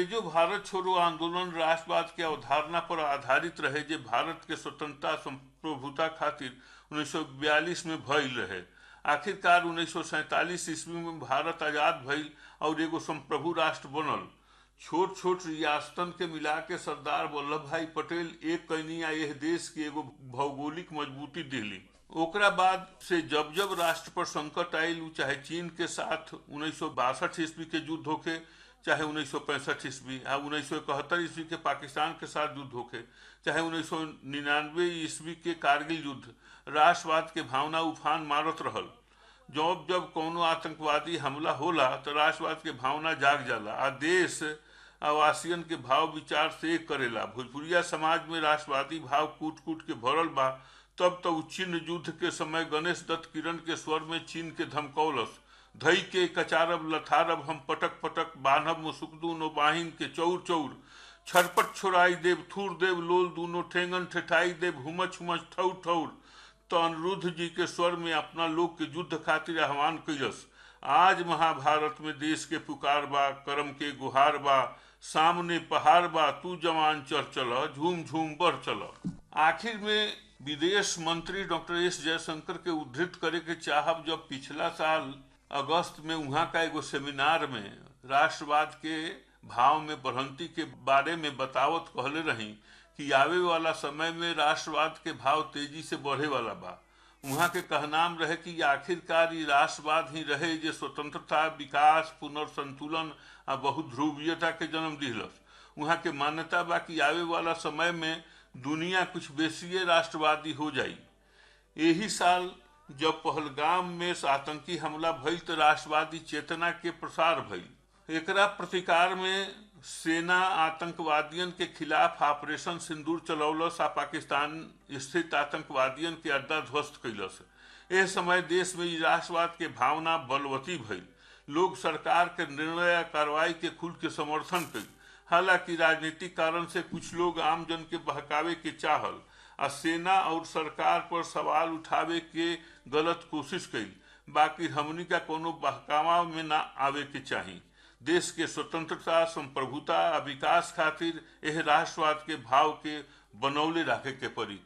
अंग्रेजों भारत छोड़ो आंदोलन राष्ट्रवाद के अवधारणा पर आधारित रहे जे भारत के स्वतंत्रता संप्रभुता खातिर 1942 में भइल रहे आखिरकार 1947 ईस्वी में भारत आजाद भइल और एगो संप्रभु राष्ट्र बनल छोट छोट रियासतन के मिला के सरदार वल्लभ भाई पटेल एक कनिया यह देश के एगो भौगोलिक मजबूती दिली ओकरा बाद से जब जब राष्ट्र पर संकट आयल उ चाहे चीन के साथ उन्नीस ईस्वी के युद्ध होके चाहे उन्नीस ईस्वी आ उन्नीस ईस्वी के पाकिस्तान के साथ युद्ध होके चाहे उन्नीस ईस्वी के कारगिल युद्ध राष्ट्रवाद के भावना उफान मारत रहल जब जब कोनो आतंकवादी हमला होला तो राष्ट्रवाद के भावना जाग जाला आ देश आवासियन के भाव विचार से एक करेला भोजपुरिया समाज में राष्ट्रवादी भाव कूट कूट के भरल बा तब तो चीन युद्ध के समय गणेश दत्त किरण के स्वर में चीन के धमकौलस धई के कचारब लथारब हम पटक पटक बान्हब मुसुक नो बाहिन के चौर चौर छरपट छोड़ाई देव थूर देव लोल दूनो ठेंगन ठेठाई देव हुमच हुमच ठौर ठौर तो अनिरुद्ध जी के स्वर में अपना लोग के युद्ध खातिर आह्वान कैलस आज महाभारत में देश के पुकार बा करम के गुहार बा सामने पहाड़ बा तू जवान चल चल झूम झूम बढ़ चल आखिर में विदेश मंत्री डॉक्टर एस जयशंकर के उद्धृत करे के चाहब जब पिछला साल अगस्त में वहाँ का एगो सेमिनार में राष्ट्रवाद के भाव में बढ़ंती के बारे में बतावत कहले रही कि आवे वाला समय में राष्ट्रवाद के भाव तेजी से बढ़े वाला बा वहाँ के कहनाम रहे कि आखिरकार ये राष्ट्रवाद ही रहे जे स्वतंत्रता विकास पुनर्संतुलन आ बहुध्रुवीयता के जन्म दिलस वहाँ के मान्यता बा कि आवे वाला समय में दुनिया कुछ बेसिए राष्ट्रवादी हो जाई यही साल जब पहलगाम में आतंकी हमला भइल तो राष्ट्रवादी चेतना के प्रसार भइल एकरा प्रतिकार में सेना आतंकवादियन के खिलाफ ऑपरेशन सिंदूर चलौलस आ पाकिस्तान स्थित आतंकवादियन के अड्डा ध्वस्त कैलस एह समय देश में राष्ट्रवाद के भावना बलवती भइल लोग सरकार के निर्णय कार्रवाई के खुल के समर्थन कई हालांकि राजनीतिक कारण से कुछ लोग आम जन के बहकावे के चाहल आ सेना और सरकार पर सवाल उठावे के गलत कोशिश कई बाकी हमनी का कोनो बहकावा में ना आवे के चाहिए देश के स्वतंत्रता संप्रभुता आ विकास खातिर एह राष्ट्रवाद के भाव के बनौले रखे के पड़ी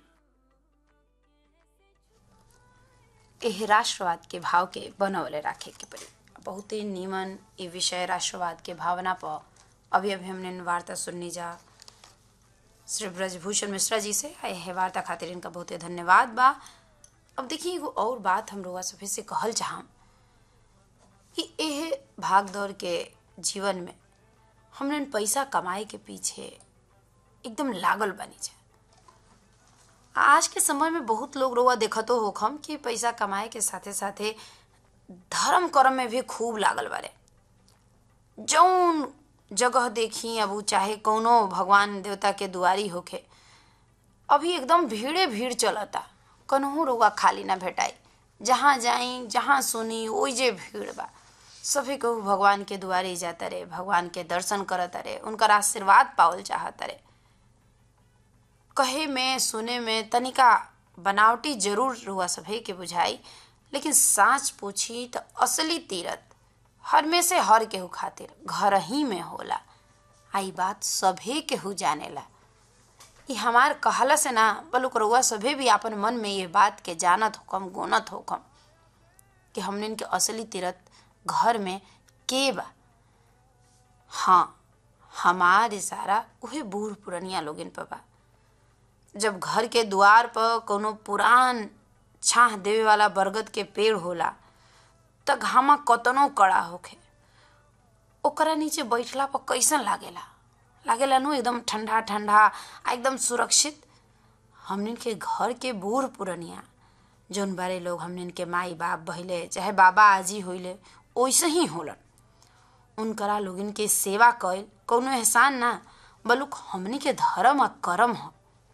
एह राष्ट्रवाद के भाव के बनौले रखे के पड़ी बहुत ही नीमन ये विषय राष्ट्रवाद के भावना पर अभी अभी हमने वार्ता सुननी जा श्री ब्रजभूषण मिश्रा जी से यह वार्ता खातिर इनका बहुत ही धन्यवाद बा अब देखिए एगो और बात हम लोग सभी से कहल चाहम कि यह भाग दौड़ के जीवन में हमने पैसा कमाए के पीछे एकदम लागल बनी जाए आज के समय में बहुत लोग रोआ देखतो होखम कि पैसा कमाए के साथे साथे धर्म कर्म में भी खूब लागल बारे जौन जगह देखी अब उ चाहे कौनो भगवान देवता के दुआरी होखे अभी एकदम भीड़े भीड़ चलता कन्हू रुआ खाली ना भेटाई जहाँ जाई जहाँ सुनी ओइजे भीड़ बा सभी कहू भगवान के दुआरे जाता रे भगवान के दर्शन करता रे उनकर आशीर्वाद पावल चाहता रे कहे में सुने में तनिका बनावटी जरूर रुआ सभी के बुझाई लेकिन साँच पूछी तो असली तीरथ हर में से हर केहू खातिर घर ही में होला आई बात सभे केहू जानेला ये हमार कहला से ना बलुक रउआ सभे भी अपन मन में ये बात के जानत होकम गोनत होकम कि हमने के असली तीरथ घर में के बा हाँ हमार इशारा उहे बूढ़ पुरनिया लोगिन पर बा जब घर के द्वार पर कोनो पुरान छाह देवे वाला बरगद के पेड़ होला त घामा कतनो कड़ा होखे ओकरा नीचे बैठला पर कैसन लागेला लागेला नु एकदम ठंडा ठंडा आ एकदम सुरक्षित हमनिन के घर के बूढ़ पुरनिया जौन बारे लोग हमनिन के माई बाप भइले चाहे बाबा आजी होइले वैसे ही होलन उनकरा लोगिन के सेवा कइल कौनो एहसान ना बलुक हमनी के धर्म आ कर्म ह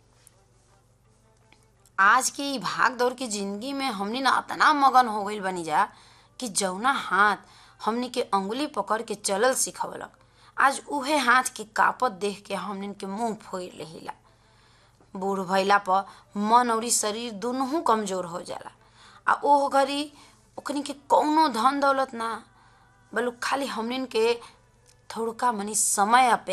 आज के ई भाग दौड़ की जिंदगी में हमनी ना इतना मगन हो गइल बनी जा कि जौना हाथ हमनी के अंगुली पकड़ के चलल सिखवलक आज उहे हाथ के कापत देख के हमनी के मुंह फोड़ लेहिला बूढ़ भइला पर मन और शरीर दोनों कमजोर हो जाला आ ओह घड़ी ओकनी के कौनो धन दौलत ना बलु खाली हमनिन के थोड़का मनी समय